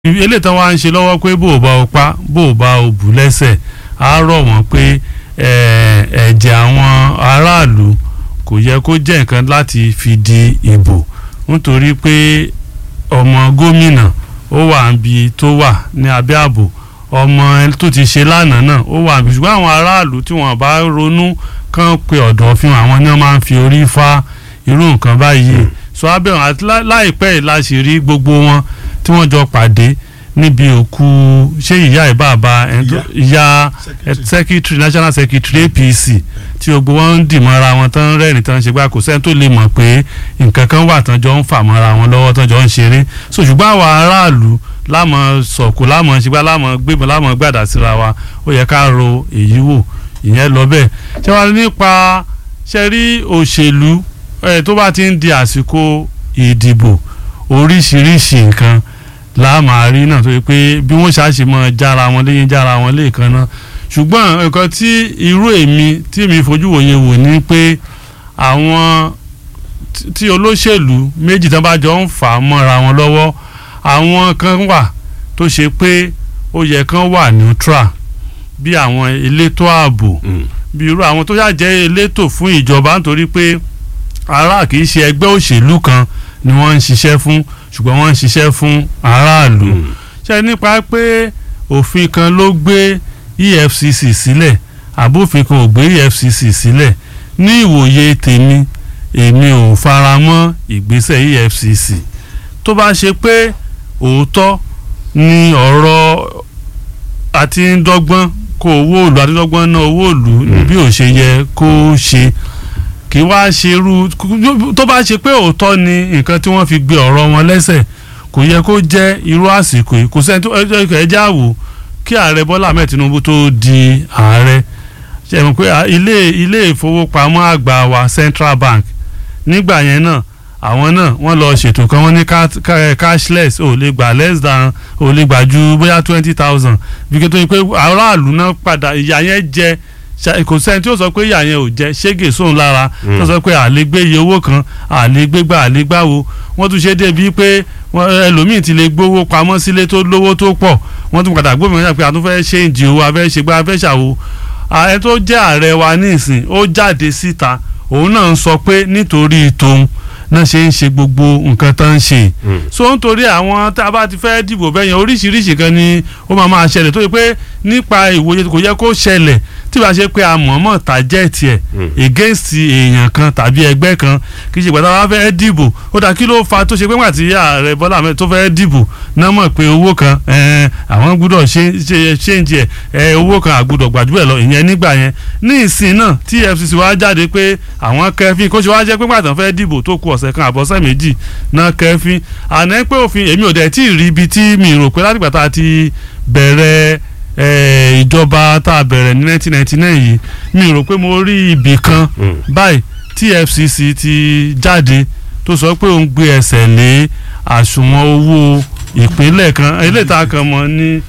eléyìí tán wá ń ṣe lọ́wọ́ pé bó o bá o pa bó o bá o bù lẹ́sẹ̀ á rọ̀ wọ́n pé ẹ̀jẹ̀ àwọn aráàlú kò yẹ kó jẹ́ nǹkan láti fi di ìbò nítorí pé ọmọ gómìnà ó wà níbi tó wà ní abẹ́ ààbò ọmọ tó ti ṣe lánàá náà ó wà níbi ṣùgbọ́n àwọn aráàlú tí wọ́n bá ronú kàn pé ọ̀dọ̀ fi hàn àwọn ni wọ́n máa ń fi orí fa irú nǹkan báyìí sọ abẹ́ wọn àti láìpẹ́ yìí la ṣe rí gbogbo wọn tí wọ́n jọ pàdé níbi òkú ṣé ìyá ìbàbà ìyá secretary national secretary APC tí gbogbo wọn ń dì mọ́ra wọn tán rẹ́rìn tán ṣe gbá kò sẹ́ni tó lè mọ̀ pé nǹkan kan wà tán jọ ń fà mọ́ra wọn lọ́wọ́ tán jọ ń ṣeré so ṣùgbọ́n àwa aráàlú lámọ̀ sọ̀kò lámọ̀ ṣùgbọ́n lámọ̀ gbébọn lámọ̀ gbàdá síra wa ó yẹ ká ro èyí wò ìyẹn lọ bẹ́ẹ̀ ṣé wàá nípa ṣe rí òṣèlú tó bá ti ń di àsìkò ìdìbò oríṣiríṣi nǹkan láàmàrí náà tó yẹ pé bí wọ́n ṣàṣì mọ́ jára wọn léyìn jára wọn léèkan náà ṣùgbọ́n nǹkan tí irú èmi tí mi fojú wòye wò ni pé àwọn tí olóṣèlú méjì tán bá jọ ń fà á mọ́ra wọn lọ́wọ́ àwọn kan wà tó ṣe pé ó yẹ kán wà neutral bí àwọn elétò ààbò bí irú àwọn tó ṣàjẹ́ elétò fún ìjọba nítorí pé ará kì í ṣe ẹgbẹ́ òṣèlú kan ni wọ́n ń ṣiṣẹ́ fún ṣùgbọ́n wọ́n ń ṣiṣẹ́ fún aráàlú ṣe nípa pé òfin kan ló gbé EFCC sílẹ̀ àbófin kan ò gbé EFCC sílẹ̀ ní ìwòye tèmi èmi ò fara mọ́ ìgbésẹ̀ EFCC tó bá ṣe pé òótọ́ ni ọ̀rọ̀ àti ń dọ́gbọ́n kó owó òlù àti dọ́gbọ́n ná owó òlù bí ò ṣe yẹ kó ṣe kì í wá ṣe irú tó bá ṣe pé òótọ́ ni nǹkan tí wọ́n fi gbé ọ̀rọ̀ wọn lẹ́sẹ̀ kò yẹ kó jẹ́ irú àsìkò yìí kò sẹ́ni tó ẹjẹ́ àwò kí ààrẹ Bọ́lá Ahmed Tinubu tó di ààrẹ ṣe mọ̀ pé ilé ilé ìfowópamọ́ àgbà wa Central Bank nígbà yẹn náà àwọn náà wọ́n lọ ṣètò kan wọ́n ní cashless ò lè gbà less than ò lè gbà ju bóyá twenty thousand bí kí n tó yẹ pé aráàlú náà padà ìyà yẹn jẹ kò sẹ́ni tí ó sọ pé ìyá yẹn ò jẹ́ ṣége sóun lára tó sọ pé àlégbé iye owó kan àlégbégbà àlégbáwo wọ́n tún ṣe débi pé ẹlòmíì ti lè gbówó pamọ́ sílé tó lówó tó pọ̀ wọ́n tún padà gbómi wọn pé a tún fẹ́ ṣe ìdí owó afẹ́ ṣe gbá afẹ́ ṣàwo ààrẹ tó jẹ́ ààrẹ wa ní ìsìn ó jáde síta òun náà ń sọ pé nítorí tòun náà ṣe ń ṣe gbogbo nǹkan tó ń ṣe so nítorí àwọn tá a bá ti fẹ́ dìbò bẹ́yẹn oríṣiríṣi kan ni ó máa máa ṣẹlẹ̀ tó yẹ pé nípa ìwòye kò yẹ kó ṣẹlẹ̀ tí wàá ṣe pé a mọ̀ọ́mọ̀ tàjẹ́ẹ̀tì ẹ̀ against èèyàn kan tàbí ẹgbẹ́ kan kì í ṣe pàtàkì wàá fẹ́ dìbò ó dà kí ló fa tó ṣe pé pàtí ààrẹ Bọ́lá Ahmed tó fẹ́ dìbò náà mọ̀ pé owó kan àwọn gbúdọ̀ ṣéǹjì ẹ̀ owó kan àgbúdọ̀ gbàdúrà lọ ìyẹn nígbà yẹn ní ìsìn náà tí EFCC wá jáde pé àwọn kẹfín kó ṣe wá jẹ́ pé pàtàkì fẹ́ dìbò tó kù ọ̀sẹ̀ kan àbọ̀sẹ̀ méjì náà kẹfín àná pé òfin èmi ò dẹ̀ tí ì rí ibi tí mi rò pé látìgbà tá a ti bẹ̀rẹ̀ ìjọba tá a bẹ̀rẹ̀ ní 1999 yìí mi rò pé mo rí ibì kan báyìí tí FCC ti jáde tó sọ pé òun gbé ẹsẹ̀ lé àsùnwọ̀n owó ìpínlẹ̀ kan eléyìí tá a kàn mọ́ ní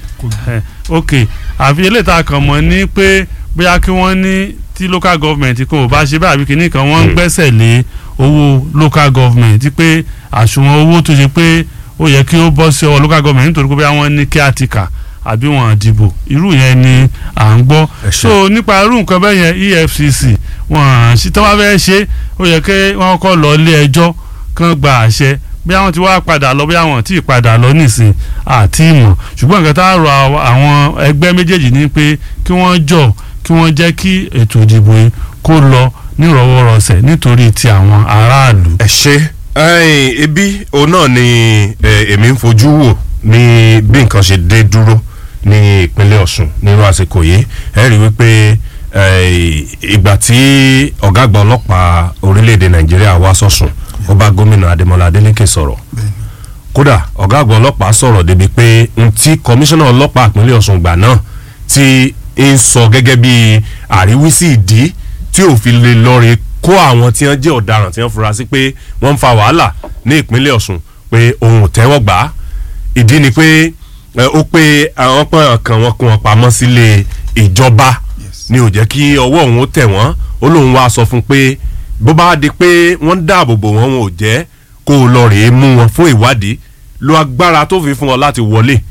ok àfi eléyìí tá a kàn mọ́ ní pé bóyá kí wọ́n ní tí local government kan ò bá ṣe báyìí àbí kìíní kan wọ́n ń gbẹ́sẹ̀ lé owó local government pé àsùnwọ̀n owó tó ṣe pé ó yẹ kí ó bọ́ sí ọwọ́ local government nítorí pé wọ́n ní kí á ti kà àbí wọn dìbò irú yẹn ni à ń gbọ́ so nípa irú nǹkan bẹ́ẹ̀ yẹn EFCC wọn sì tán wá fẹ́ ṣe ó yẹ kí wọ́n kọ́ lọ ilé ẹjọ́ kán gba àṣẹ bí àwọn ti wá padà lọ bí àwọn tí ì padà lọ nísìn àti ìmọ̀ ṣùgbọ́n nǹkan tá a rọ àwọn ẹgbẹ́ méjèèjì ni pé kí wọ́n jọ kí wọ́n jẹ́ kí ètò ìdìbò yìí kó lọ nírọ̀wọ́rọ̀sẹ̀ nítorí ti àwọn aráàlú. ẹ ṣe ebi òun náà ni èmi ń fojú wò ní bí nǹkan ṣe dé dúró ní ìpínlẹ̀ Ọ̀ṣun nínú àsìkò yìí ẹ rí wípé ìgbà tí ọ̀gá àgbà ọlọ́pàá orílẹ̀-èdè Nàìjíríà wá sọ̀sùn ó bá gómìnà Adémọ́lá Adélékè sọ̀rọ̀ kódà ọ̀gá àgbà ọlọ́pàá sọ̀rọ̀ débi pé n tí kọmíṣánná ọlọ́pàá ìpínlẹ̀ Ọ̀ṣun gbà náà ti ń sọ gẹ́gẹ́ bí àríwísí ìdí tí ò fi lè lọ́ọ̀rẹ́ kó àwọn tí wọ́n jẹ́ ọ̀daràn tí wọ́n fura sí pé wọ́n ń fa wàhálà ní ìpínlẹ̀ Ọ̀ṣun pé òun ò tẹ́wọ́ gbà á ìdí ni pé ó pé àwọn pọ́n kan wọn kó wọn pamọ́ sílé ìjọba ni ò jẹ́ kí ọwọ́ òun ó tẹ̀ wọ́n ó lóun wá sọ fún pé bó bá di pé wọ́n ń dáàbò bò wọ́n wọn ò jẹ́ kó o lọ rèé mú wọn fún ìwádìí lo agbára tó fi fún ọ láti wọlé